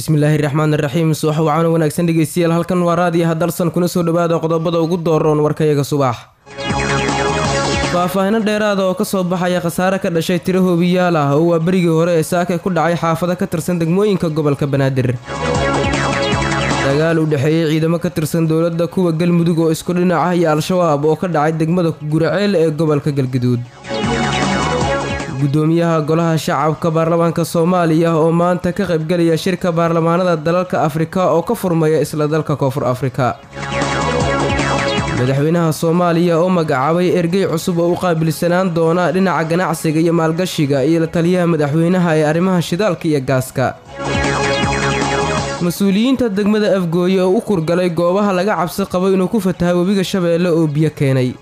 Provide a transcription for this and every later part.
bismillaahi raxmaan iraxiim subax wacaano wanaagsan dhegeystayaal halkan waa raadiyaha dalsan kuna soo dhowaada qodobada ugu dooroon warkayaga subax faahfaahino dheeraada oo kasoo baxaya khasaare ka dhashay tiro hoobiyaal ah oo waa berigii hore ee saaka ku dhacay xaafado ka tirsan degmooyinka gobolka banaadir dagaal u dhexeeyey ciidamo ka tirsan dowladda kuwa galmudug oo isku dhinac ah iyo al-shabaab oo ka dhacay degmada guraceel ee gobolka galguduud gudoomiyaha golaha shacabka baarlamaanka soomaaliya oo maanta ka qaybgelaya shirka baarlamaanada dalalka afrika oo ka furmaya isla dalka koonfur afrika madaxweynaha soomaaliya oo magacaabay ergey cusub oo u qaabilsanaan doona dhinaca ganacsiga iyo maalgashiga iyo la taliyaha madaxweynaha ee arrimaha shidaalka iyo gaaska mas-uuliyiinta degmada afgooye oo u kurgalay goobaha laga cabsi qabo inuu ku fatahay webiga shabeelle oo biyo keenay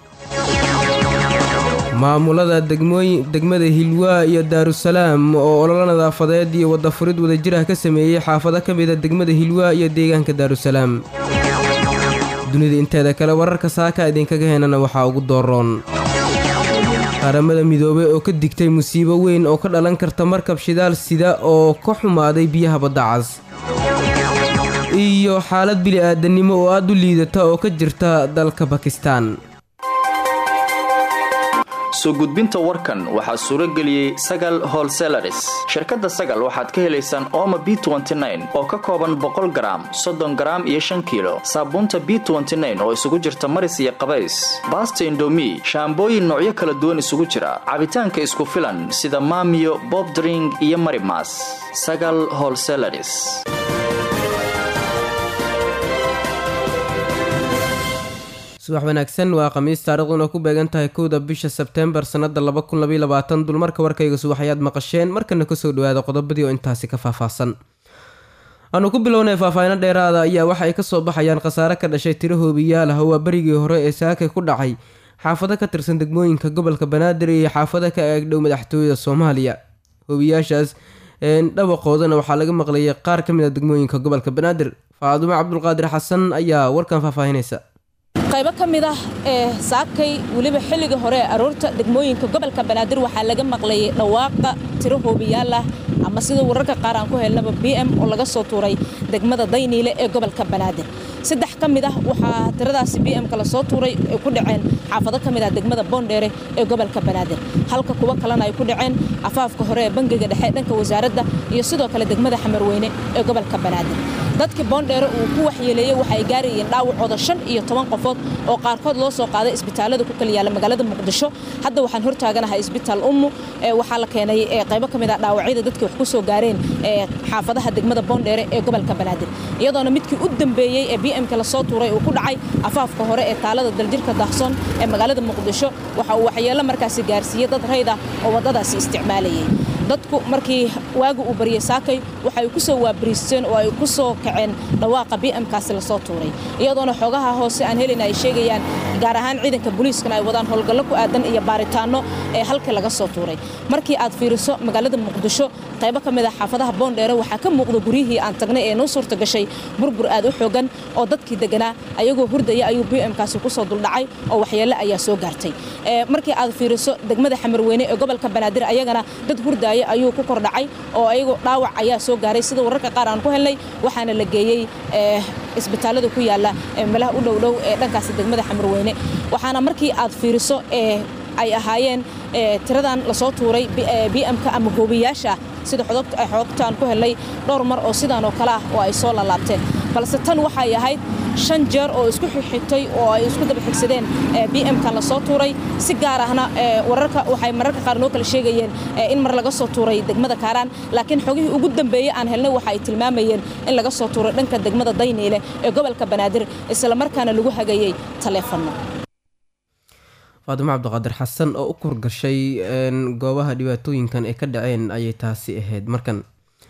maamulada degmada hilwaa iyo daarusalaam oo ololo nadaafadeed iyo wadafurid wadajirah ka sameeyey xaafado ka mida degmada hilwaa iyo deegaanka daarusalaam dunida inteeda kale wararka saaka idinkaga heenana waxaa ugu dooroon qaramada midoobey oo ka digtay musiibo weyn oo ka dhalan karta markab shidaal sida oo ka xumaaday biyaha baddacas iyo xaalad bili-aadannimo oo aad u liidata oo ka jirta dalka bakistan soo gudbinta warkan waxaa suuro geliyey sagal holselaris shirkadda sagal waxaad ka helaysaan ooma b oo ka kooban boqol garaam soddon garaam iyo shan kiilo saabuunta b oo isugu jirta maris iyo qabays baasta indomi shaambooyin noocyo kala duwan isugu jira cabitaanka isku filan sida maamiyo bobdring iyo marimas sagal holselaris subax wanaagsan waa khamiis taariikhduna ku beegan tahay kowda bisha sebteembar sannada dulmarka warkayga subaxayaad maqasheen markana kasoo dhawaada qodobadii oo intaasi ka faahfaahsan aanu ku bilownay faahfaahino dheeraada ayaa waxa ay kasoo baxayaan khasaare ka dhashay tiro hoobiyaal ah waa berigii hore ee saakay ku dhacay xaafado ka tirsan degmooyinka gobolka banaadir iyo xaafado ka eegdhow madaxtooyada soomaaliya hoobiyaashaas dhawaqoodana waxaa laga maqlayay qaar ka mid a degmooyinka gobolka banaadir faadumo cabdulqaadir xasan ayaa warkan faahfaahinaysa qaybo ka mid ah ee saakay weliba xilliga hore ee aroorta degmooyinka gobolka banaadir waxaa laga maqlayay dhawaaqa tiro hoobiyaal ah ama sida wararka qaar aan ku helnaba b m oo laga soo tuuray degmada dayniile ee gobolka banaadir saddex ka mid ah waxaa tiradaasi b m-ka lasoo tuuray ay ku dhaceen xaafado ka mid ah degmada boondheere ee gobolka banaadir halka kuwo kalena ay ku dhaceen afaafka hore ee bangiga dhexe dhanka wasaaradda iyo sidoo kale degmada xamarweyne ee gobolka banaadir dadkii boondheere uu ku waxyeeleeyey waxay gaarayeen dhaawacooda shan iyo toban qofood oo qaarkood loo soo qaaday isbitaalada ku kala yaalla magaalada muqdisho hadda waxaan hortaaganahay isbitaal ummu waxaa la keenay qaybo ka mid ah dhaawacyada dadkii wax ku soo gaareen xaafadaha degmada boondheere ee gobolka banaadir iyadoona midkii u dambeeyey ee b m-ka lasoo tuuray uu ku dhacay afaafka hore ee taalada daljirka daahsoon ee magaalada muqdisho waxa uu waxyeello markaasi gaarsiiyey dad rayd ah oo waddadaasi isticmaalayay dadku markii waagu uu baryey saakay waxay ku soo waabariisteen oo ay ku soo kaceen dhawaaqa b m-kaasi lasoo tuuray iyadoona xoogaha hoose aan helin ay sheegayaan gaar ahaan ciidanka booliiskana ay wadaan howlgallo ku aadan iyo baaritaanno ee halkii laga soo tuuray markii aad fiiriso magaalada muqdisho qaybo ka mid ah xaafadaha boondheere waxaa ka muuqda guryihii aan tagnay ee noo suurta gashay burbur aad u xoogan oo dadkii deganaa ayagoo hurdaya ayuu b m-kaasi ku soo duldhacay oo waxyeello ayaa soo gaartay markii aad fiiriso degmada xamarweyne ee gobolka banaadir ayagana dad hurdaya ayuu ku kordhacay oo ayagu dhaawac ayaa soo gaaray sida wararka qaar aan ku helnay waxaana la geeyey isbitaalada ku yaalla meelaha u dhowdhow ee dhankaasi degmada xamarweyne waxaana markii aad fiiriso ay ahaayeen tiradan lasoo tuuray b m-ka ama hoobiyaasha sida xoogtaan ku helnay dhowr mar oo sidaan oo kale ah oo ay soo lalaabteen balse tan waxay ahayd shan jeer oo isku xigxigtay oo ay isku daba xigsadeen b m-kan lasoo tuuray si gaar ahna wararka waxay mararka qaar noo kala sheegayeen in mar laga soo tuuray degmada kaaraan laakiin xogihii ugu dambeeyey aan helnay waxa ay tilmaamayeen in laga soo tuuray dhanka degmada dayniile ee gobolka banaadir islamarkaana lagu hagayey taleefanno faadumo cabdiqaadir xasan oo u kurgashay goobaha dhibaatooyinkan ay ka dhaceen ayay taasi ahayd markan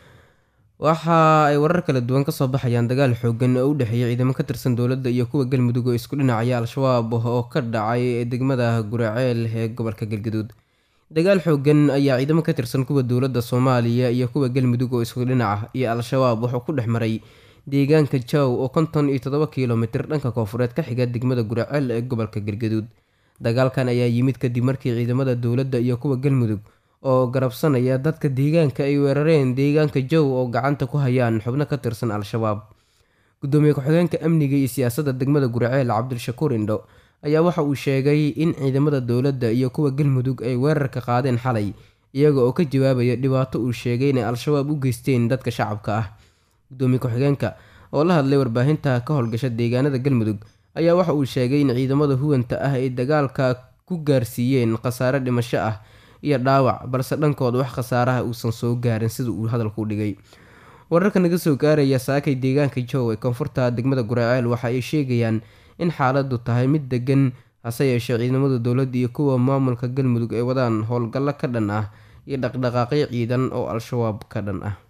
waxa ay warar kala duwan kasoo baxayaan dagaal xoogan oo u dhexeeya ciidamo ka tirsan dowladda iyo kuwa galmudug oo isku dhinacaya al-shabaab oo ka dhacay degmada guraceel ee gobolka galgaduud dagaal xoogan ayaa ciidamo ka tirsan kuwa dowladda soomaaliya iyo kuwa galmudug oo isku dhinaca iyo al-shabaab wuxuu ku dhex maray deegaanka jaw oo konton iyo toddoba kilomitir dhanka koofureed ka xiga degmada guraceel ee gobolka galgaduud dagaalkan ayaa yimid kadib markii ciidamada dowladda iyo kuwa galmudug oo garabsanaya dadka deegaanka ay weerareen deegaanka jow oo gacanta ku hayaan xubno ka tirsan al-shabaab gudoomiye ku-xigeenka amniga iyo siyaasadda degmada guriceel cabdishakuur indho ayaa waxa uu sheegay in ciidamada dowladda iyo kuwa galmudug ay weerarka qaadeen xalay iyaga oo ka jawaabaya dhibaato uu sheegay inay al-shabaab u geysteen dadka shacabka ah gudoomiye ku-xigeenka oo la hadlay warbaahinta ka howlgasha deegaanada galmudug ayaa waxa uu sheegay in ciidamada huwanta ah ay dagaalka ku gaarsiiyeen khasaare dhimasho ah iyo dhaawac balse dhankooda wax khasaaraha uusan soo gaarin sida uu hadalku dhigay wararka naga soo gaaraya saakay deegaanka jow ee koonfurta degmada guraceel waxa ay sheegayaan in xaaladu tahay mid degan hase yeeshee ciidamada dowladda iyo kuwa maamulka galmudug ay wadaan howlgallo ka dhan ah iyo dhaqdhaqaaqyo ciidan oo al-shabaab ka dhan ah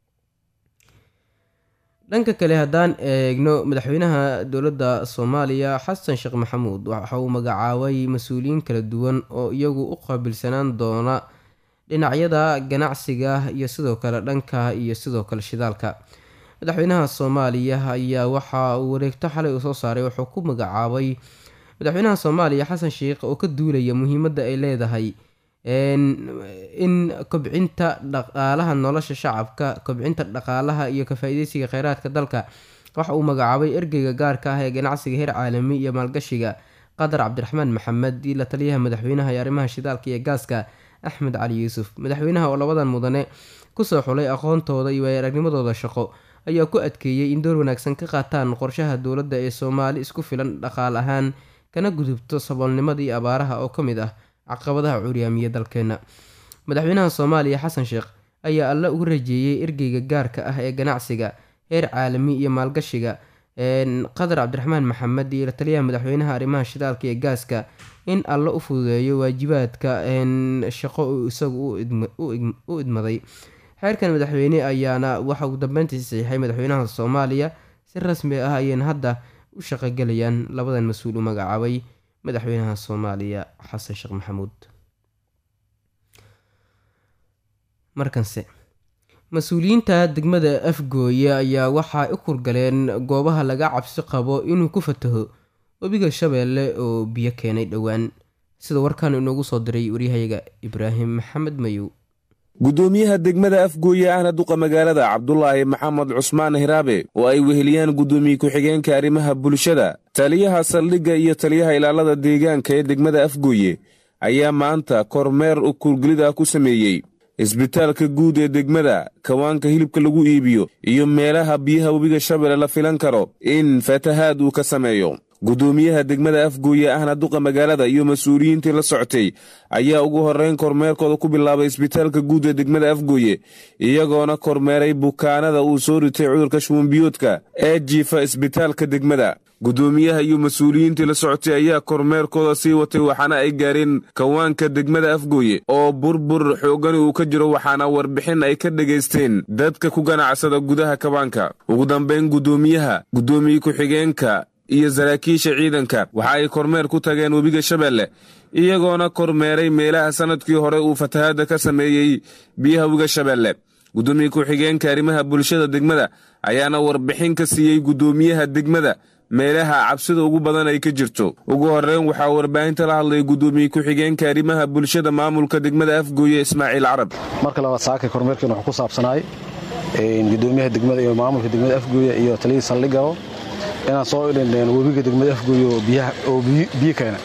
dhanka kale haddaan eegno madaxweynaha dowladda soomaaliya xasan sheekh maxamuud waxa uu magacaabay mas-uuliyiin kala duwan oo iyagu u qaabilsanaan doona dhinacyada ganacsiga iyo sidoo kale dhanka iyo sidoo kale shidaalka madaxweynaha soomaaliya ayaa waxa uu wareegto xalay uu soo saaray wuxuu ku magacaabay madaxweynaha soomaaliya xasan sheekh oo ka duulaya muhiimadda ay leedahay in kobcinta dhaqaalaha nolosha shacabka kobcinta dhaqaalaha iyo ka-faa-ideysiga kheyraadka dalka waxa uu magacaabay ergeyga gaarka ah ee ganacsiga heer caalami iyo maalgashiga qadar cabdiraxmaan maxamed iyo la taliyaha madaxweynaha ee arrimaha shidaalka iyo gaaska axmed cali yuusuf madaxweynaha oo labadan mudane kusoo xulay aqoontooda iyo waayaragnimadooda shaqo ayaa ku adkeeyey in door wanaagsan ka qaataan qorshaha dowladda ee soomaali isku filan dhaqaal ahaan kana gudubto saboolnimada iyo abaaraha oo ka mid ah caqabadaha curyaamiya dalkeena madaxweynaha soomaaliya xasan sheekh ayaa alla ugu rajeeyey ergeyga gaarka ah ee ganacsiga heer caalami iyo maalgashiga qadar cabdiraxmaan maxamed iyo la taliyaha madaxweynaha arrimaha shidaalka iyo gaaska in alla u fududeeyo waajibaadka shaqo uu isagu u idmaday xeerkan madaxweyne ayaana waxa uu dambeyntii saxiixay madaxweynaha soomaaliya si rasmi ah ayayna hadda u shaqogelayaan labadan mas-uul u magacaabay madaxweynaha soomaaliya xasan sheekh maxamuud markanse mas-uuliyiinta degmada afgooye ayaa waxay u kurgaleen goobaha laga cabsi qabo inuu ku fataho webiga shabeelle oo biyo keenay dhowaan sida warkan inoogu soo diray waryahayaga ibraahim maxamed mayow gudoomiyaha degmada afgooye ahna duqa magaalada cabdulaahi maxamed cusmaan hiraabe oo ay weheliyaan gudoomiye ku-xigeenka arrimaha bulshada taliyaha saldhigga iyo taliyaha ilaalada deegaanka ee degmada afgooye ayaa maanta kormeer u kurgelida ku sameeyey isbitaalka guud ee degmada kawaanka hilibka lagu iibiyo iyo meelaha biyaha webiga shabeelle la filan karo in fatahaad uu ka sameeyo gudoomiyaha degmada afgooye ahna duqa magaalada iyo mas-uuliyiintii la socotay ayaa ugu horrayn kormeerkooda ku bilaabay isbitaalka guud ee degmada afgooye iyagoona kormeeray bukaanada uu soo ritay cudurka shubanbiyoodka ee jiifa isbitaalka degmada gudoomiyaha iyo mas-uuliyiintii la socotay ayaa kormeerkooda sii watay waxaana ay gaareen kawaanka degmada afgooye oo burbur xoogani uu ka jiro waxaana warbixin ay ka dhegaysteen dadka ku ganacsada gudaha kawaanka ugu dambayn gudoomiyaha gudoomiye ku-xigeenka iyo saraakiisha ciidanka waxa ay kormeer ku tageen webiga shabeelle iyagoona kormeeray meelaha sannadkii hore uu fatahaadda ka sameeyey biyaha webiga shabeelle gudoomiye ku-xigeenka arrimaha bulshada degmada ayaana warbixin ka siiyey gudoomiyaha degmada meelaha cabsida ugu badan ay ka jirto ugu horreyn waxaa warbaahinta la hadlay gudoomiye ku-xigeenka arrimaha bulshada maamulka degmada afgooye ismaaciil carab marka labaad saaka kormeerkeen wuxuu ku saabsanaay gudoomiyaha degmada iyo maamulka degmada afgooye iyo taliyii saldhigao inaan soo idhin webiga degmada afgooye oo biyo keena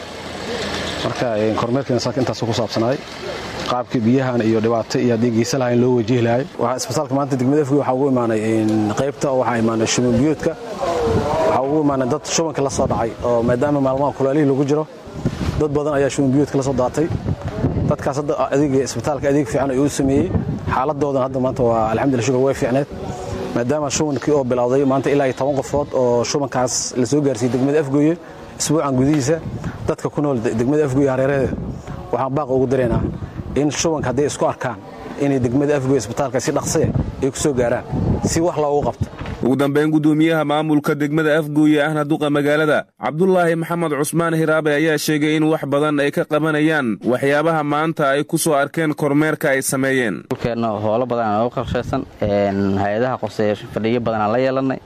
marka kormeerkeena saaka intaasu ku saabsanaay qaabkii biyahan iyo dhibaato iyo haddii geysa lahayn loo wajihi lahay isbitaalka maanta degmada afgooye waxaa ugu imaanay qaybta oo waxaa imaanay shuban biyoodka waxaa ugu imaanay dad shubanka la soo dhacay oo maadaama maalmaha kulaalihii lagu jiro dad badan ayaa shuban biyoodka la soo daatay dadkaas hadda adeega isbitaalka adeeg fiican ayuu sameeyey xaaladoodan hadda maanta waa alxamdulillah shukur way fiicneed maadaama shubankii oo bilowday maanta ilaa iyo toban qofood oo shubankaas la soo gaarsiiyey degmada afgooye isbuucan gudihiisa dadka ku nool degmada afgooye hareeraheeda waxaan baaqa ugu daraynaa in shubanka hadday isku arkaan inay degmada afgooye isbitaalka si dhaqsee ay ku soo gaaraan si wax loogu qabto ugu dambayn gudoomiyaha maamulka degmada afgooye ahna duqa magaalada cabdulaahi maxamed cusmaan hiraabe ayaa sheegay in wax badan ay ka qabanayaan waxyaabaha maanta ay ku soo arkeen kormeerka ay sameeyeen dhulkeenna hoolo badan aan oga qorshaysan hay-adaha qoseeya fadhiyo badan aan la yeelanay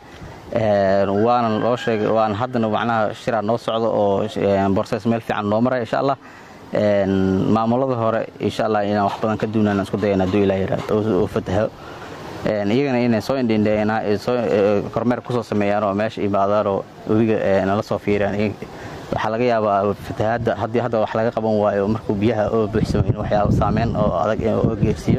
waana loo sheegay waana haddana macnaha shiraa noo socdo oo borses meel fiican noo maraya insha allah maamulada hore insha allah inaan wax badan ka duunaan isku dayana hadduu ilaa yiraahdo oo fataho iyagana inay soo indhindheeyaan soo kormeer kusoo sameeyaan oo meesha imaadaan oo webiga nala soo fiiriyaan waxaa laga yaabaa fatahaadda haddii hadda wax laga qaban waayo markuu biyaha oo buuxsamo in waxyaaba saameyn oo adag oo geersiiyo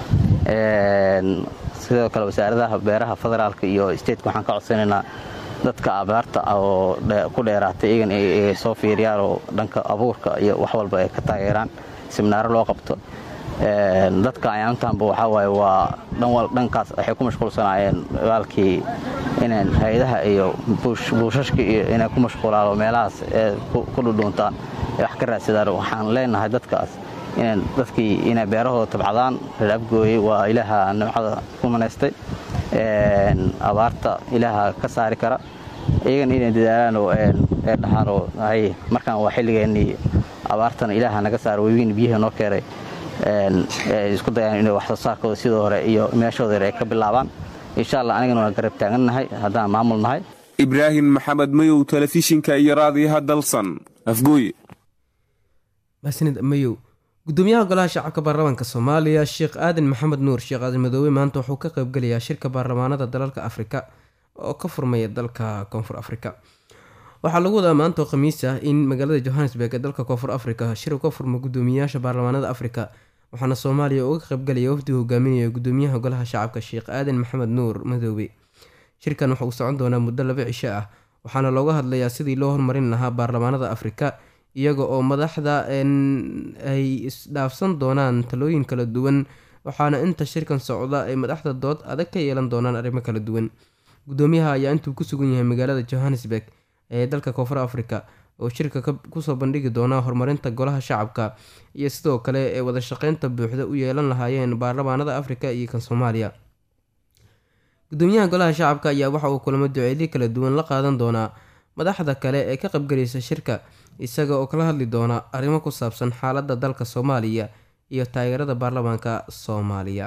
sidoo kale wasaaradaha beeraha federaalka iyo stateka waxaan ka codsanaynaa dadka abaarta oo ku dheeraatay iyagan ay soo fiiriyaan oo dhanka abuurka iyo wax walba ay ka taageeraan siminaaro loo qabto dadka ayaamtaanba waxaa waaye waa dhankaas waxay ku mashquulsanaayeen waalkii inay hay-adaha iyo buushashka iyo inay ku mashquulaan oo meelahaas ku dhudhuuntaan ay wax ka raadsadaan waxaan leenahay dadkaas inay dadkii inay beerahooda tabcadaan reer abgooyey waa ilaaha nimcada ku manaystay abaarta ilaaha ka saari kara iyagana inay dadaalaan oo ee dhahaan oo hay markaan waa xilligeennii abaartana ilaaha naga saara webiin biyaha noo keenay isku dayaan inay wax soo saarkooda sidoo hore iyo meeshooda hore ay ka bilaabaan insha allah anigana waa garab taagannahay haddaan maamul nahay ibraahim maxamed mayow telefishinka iyo raadiyaha dalsan afgooye mahsanid mayow gudoomiyaha golaha shacabka baarlamaanka soomaaliya sheekh aadan maxamed nuur sheekh aadan madoobe maanta wuxuu ka qaybgelayaa shirka baarlamaanada dalalka afrika oo ka furmaya dalka koonfur afrika waxaa lagu wadaa maanta oo khamiis ah in magaalada johannesburg ee dalka koonfur afrika shir ka furma gudoomiyayaasha baarlamaanada afrika waxaana soomaaliya uga qaybgalaya wafdiga hogaaminaya gudoomiyaha golaha shacabka sheekh aadan maxamed nuur madoobe shirkan waxa uu socon doonaa muddo laba cisho ah waxaana looga hadlayaa sidii loo horumarin lahaa baarlamaanada afrika iyaga oo madaxda ay isdhaafsan doonaan talooyin kala duwan waxaana inta shirkan socda ay madaxda dood adag ka yeelan doonaan arrimo kala duwan gudoomiyaha ayaa intuu ku sugan yahay magaalada johannesburg ee dalka koonfur africa oo shirka kusoo bandhigi doona horumarinta golaha shacabka iyo sidoo kale ee wadashaqeynta buuxda u yeelan lahaayeen baarlamaanada afrika iyo kan soomaaliya gudoomiyaha golaha shacabka ayaa waxa uu kulamo duceedyo kala duwan la qaadan doonaa madaxda kale ee ka qaybgalaysa shirka isaga oo kala hadli doona arrimo ku saabsan xaaladda dalka soomaaliya iyo taageerada baarlamaanka soomaaliya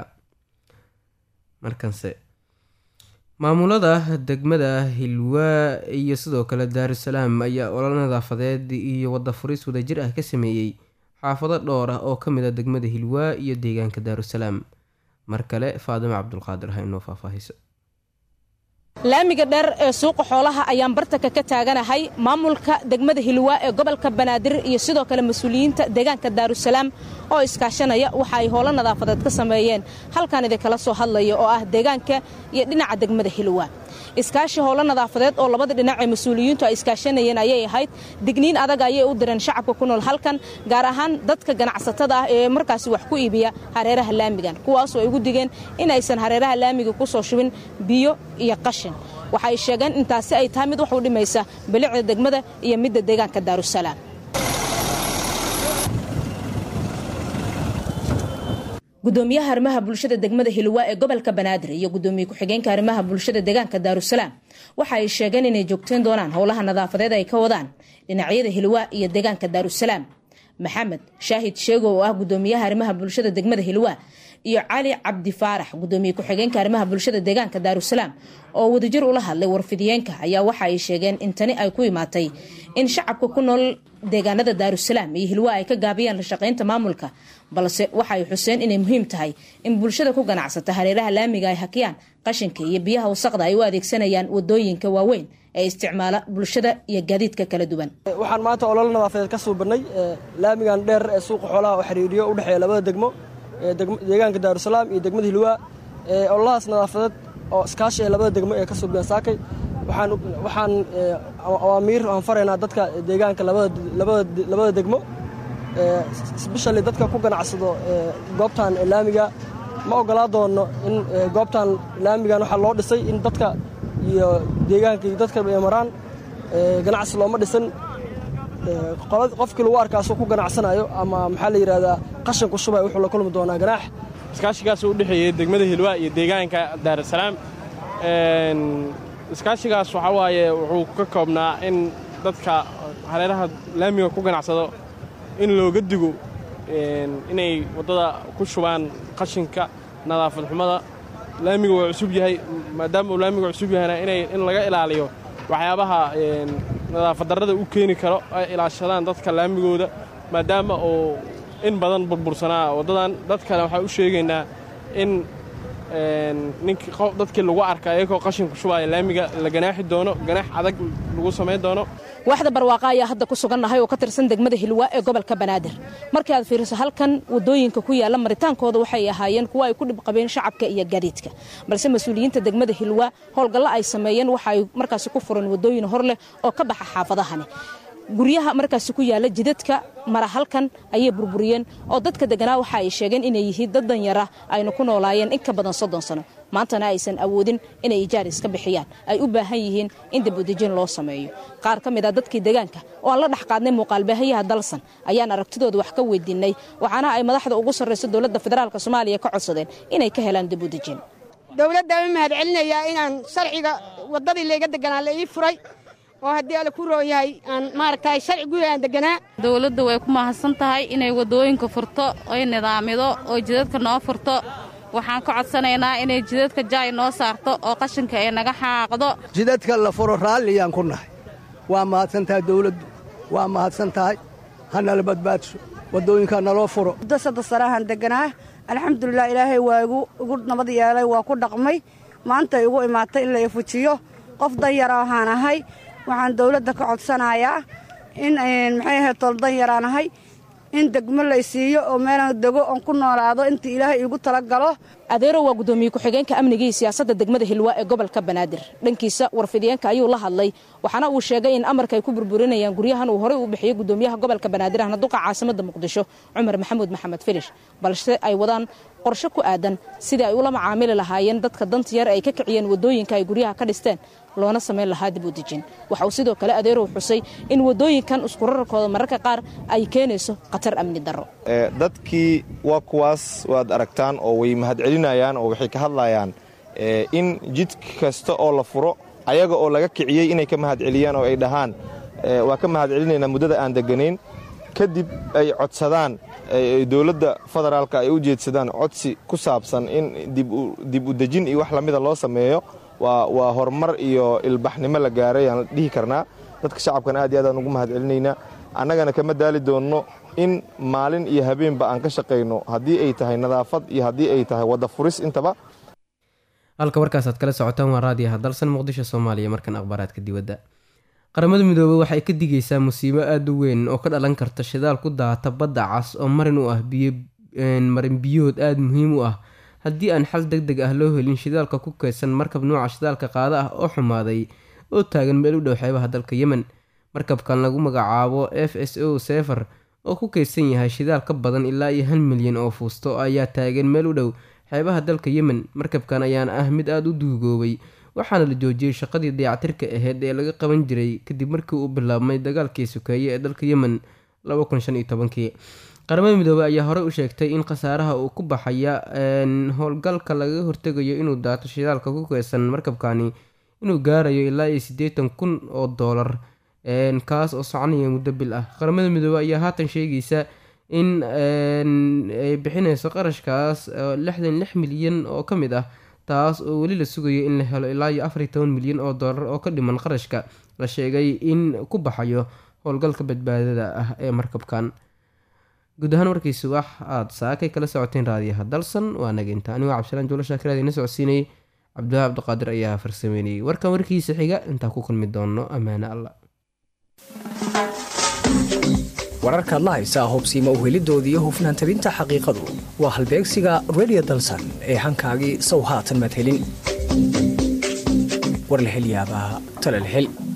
markanse maamulada degmada hilwaa iyo sidoo kale daarusalaam ayaa olol nadaafadeed iyo wada furis wadajir ah ka sameeyey xaafado dhowr ah oo kamid a degmada hilwaa iyo deegaanka daarusalaam mar kale faadimo cabdulqaadir ha inoo faahfaahiso laamiga dheer ee suuqa xoolaha ayaan bartanka ka taaganahay maamulka degmada hilwaa ee gobolka banaadir iyo sidoo kale mas-uuliyiinta deegaanka daarusalaam oo iskaashanaya waxa ay howlo nadaafadeed ka sameeyeen halkan idinkala soo hadlaya oo ah deegaanka iyo dhinaca degmada hilwaa iskaashi howlo nadaafadeed oo labada dhinac ee mas-uuliyiintu ay iskaashanayeen ayay ahayd digniin adag ayay u direen shacabka ku nool halkan gaar ahaan dadka ganacsatada ah ee markaasi wax ku iibiya hareeraha laamigan kuwaasoo ay ugu digeen in aysan hareeraha laamiga ku soo shubin biyo iyo qashin waxay sheegeen intaasi ay tahay mid wax u dhimaysa bilicda degmada iyo midda deegaanka daarusalaam gudoomiyaha arrimaha bulshada degmada hilwaa ee gobolka banaadir iyo gudoomiye ku-xigeenka arrimaha bulshada deegaanka daarusalaam waxa ay sheegeen inay joogteen doonaan howlaha nadaafadeed ay ka wadaan dhinacyada hilwaa iyo deegaanka daarusalaam maxamed shaahid sheego oo ah gudoomiyaha arrimaha bulshada degmada hilwaa iyo cali cabdi faarax gudoomiye ku-xigeenka arrimaha bulshada deegaanka daarusalaam oo wadajir ula hadlay warfidiyeenka ayaa waxa ay sheegeen in tani ay ku imaatay in shacabka ku nool deegaanada daarusalaam iyo hilwaa ay ka gaabiyaan la shaqaynta maamulka balse waxa ay xuseen inay muhiim tahay in bulshada ku ganacsata hareeraha laamiga ay hakiyaan qashinka iyo biyaha wasaqda ay u adeegsanayaan wadooyinka waaweyn ee isticmaala bulshada iyo gaadiidka kala duwan waxaan maanta ololo nadaafadeed ka suubannay laamigan dheer ee suuqa xoolaha oo xiriiriyo u dhexeeya labada degmo deegaanka daarusalaam iyo degmada hilwaa ololahaas nadaafadeed oo iskaashi ee labada degmo ee ka suubiyaan saakay waxaan awaamiir aan faraynaa dadka deegaanka labada degmo sbeshali dadka ku ganacsado goobtan laamiga ma ogolaa doono in goobtan laamigan waxaa loo dhisay in dadka iyo deegaanka iyo dadka ay maraan ganacsi looma dhisan qofkii lagu arkaasoo ku ganacsanayo ama maxaa la yidhahdaa qashan ku shubay wuxuu la kulmi doonaa ganaax iskaashigaas u dhexeeyey degmada hilwaa iyo deegaanka daarusalaam iskaashigaas waxaa waaye wuxuu ka koobnaa in dadka hareeraha laamiga ku ganacsado in looga digo inay waddada ku shubaan qashinka nadaafad xumada laamiga waa cusub yahay maadaama uu laamiga cusub yahayna inay in laga ilaaliyo waxyaabaha nadaafad darrada u keeni karo ay ilaashadaan dadka laamigooda maadaama uu in badan burbursanaa waddadan dad kale waxaan u sheegaynaa in ninkii dadkii lagu arka ayagoo qashin ku shubaya laamiga la ganaaxi doono ganaax adag lagu samayn doono waaxda barwaaqa ayaa hadda ku sugannahay oo ka tirsan degmada hilwaa ee gobolka banaadir markii aad fiiriso halkan waddooyinka ku yaalla maritaankooda waxay ahaayeen kuwo ay ku dhib qabeen shacabka iyo gaadiidka balse mas-uuliyiinta degmada hilwaa howlgallo ay sameeyeen waxa ay markaasi ku furan waddooyin hor leh oo ka baxa xaafadahani guryaha markaasi ku yaalla jidadka mara halkan ayay burburiyeen oo dadka deganaa waxa ay sheegeen inay yihiin dad danyara ayna ku noolaayeen in ka badan soddon sano maantana aysan awoodin inay ijaar iska bixiyaan ay u baahan yihiin in dabudejin loo sameeyo qaar ka mid a dadkii deegaanka oo aan la dhex qaadnay muuqaalbaahayaha dalsan ayaan aragtidooda wax ka weydiinay waxaana ay madaxda ugu sarrayso dowladda federaalk soomaaliya ka codsadeen inay ka helaan dabudejin dowladda u mahad celinayaa inaan sharciga waddadii layga deganaa la ii furay oo haddii alle ku roon yahay aan maaragtay sharci guud aan deganaa dowladda way ku mahadsan tahay inay waddooyinka furto oy nidaamido oo jidadka noo furto waxaan ka codsanaynaa inay jidadka jaay noo saarto oo qashinka ay naga xaaqdo jidadka la furo raalliyaan ku nahay waa mahadsan tahay dawladdu waa mahadsan tahay hanala badbaadsho waddooyinkaa naloo furo muddo saddex sanahan deganaa alxamdulilah ilaahay waa igu nabad yeelay waa ku dhaqmay maanta igu imaatay in la ifujiyo qof danyara ahaan ahay waxaan dawladda ka codsanayaa in maxay ahayd tol danyaraan ahay in degmo laysiiyo oo meelaan dego oon ku noolaado intii ilaahay iigu tala galo adeero waa guddoomiye ku-xigeenka amniga iyo siyaasadda degmada hilwaa ee gobolka banaadir dhankiisa warfidiyeenka ayuu la hadlay waxaana uu sheegay in amarka ay ku burburinayaan guryahan uu horey u bixiyey guddoomiyaha gobolka banaadir ahna duqa caasimada muqdisho cumar maxamuud maxamed filish balse ay wadaan qorshe ku aadan sidii ay ula macaamili lahaayeen dadka danta yar ay ka kiciyeen waddooyinka ay guryaha ka dhisteen loona samayn lahaa dib u dejin waxa uu sidoo kale adeerow xusay in waddooyinkan iskurararkooda mararka qaar ay keenayso khatar amni darro dadkii waa kuwaas waad aragtaan oo way mahadcelinayaan oo waxay ka hadlayaan in jid kasta oo la furo ayaga oo laga kiciyey inay ka mahadceliyaan oo ay dhahaan waa ka mahadcelinaynaa muddada aan deganayn kadib ay codsadaan dowladda federaalka ay u jeedsadaan codsi ku saabsan in dib u dejin iyo wax lamida loo sameeyo waa horumar iyo ilbaxnimo la gaaray aan dhihi karnaa dadka shacabkana aad iyo aad aan ugu mahad celinaynaa annagana kama daali doonno in maalin iyo habeenba aan ka shaqayno haddii ay tahay nadaafad iyo haddii ay tahay wadda furis intaba halka warkaasaad kala socotaan waa raadiyaha dalsan muqdisho soomaaliya markan akhbaaraadka dibadda qaramada midoobey waxay ka digaysaa musiibo aada u weyn oo ka dhalan karta shidaal ku daata badda cas oo marin u ah marin biyood aada muhiim u ah haddii aan xal deg deg ah loo helin shidaalka ku kaydsan markab nuuca shidaalka qaada ah oo xumaaday oo taagan meel u dhow xeebaha dalka yemen markabkan lagu magacaabo f s o sefer oo ku kaydsan yahay shidaal ka badan ilaa iyo hal milyan oo fuusto ayaa taagan meel u dhow xeebaha dalka yemen markabkan ayaana ah mid aada u duugoobay waxaana la joojiyey shaqadii dayactirka aheyd ee laga qaban jiray kadib markii uu bilaabmay dagaalkii sokeeye ee dalka yemen kii qaramada midoobey ayaa horey u sheegtay in khasaaraha uu ku baxaya howlgalka laga hortegayo inuu daato shidaalka ku keysan markabkani inuu gaarayo ilaa iyo siddeetan kun oo doolar kaas oo soconaya muddo bil ah qaramada midoobey ayaa haatan sheegaysa in ay bixineyso qarashkaas lixdan lix milyan oo ka mid ah taas oo weli la sugayo in la helo ilaa iyo afariy toban milyan oo doolar oo ka dhiman qarashka la sheegay in ku baxayo howlgalka badbaadada ah ee markabkan guud ahaan warkiisi wax aada saakay kala socoteen raadiyaha dalsan waa nageynta anigoo cabdisalaan juulo shaakiraad ina socodsiinayay cabdiwaha cabdiqaadir ayaa farsameynayay warkan warkiisa xiga intaa ku kulmi doono ammaane alla wararkaad la haysaa hobsiima uhelidooda iyo hufnaan tabinta xaqiiqadu waa halbeegsiga redio dalsan ee hankaagii sow haatan madhelin war la hel yaabaa talal hel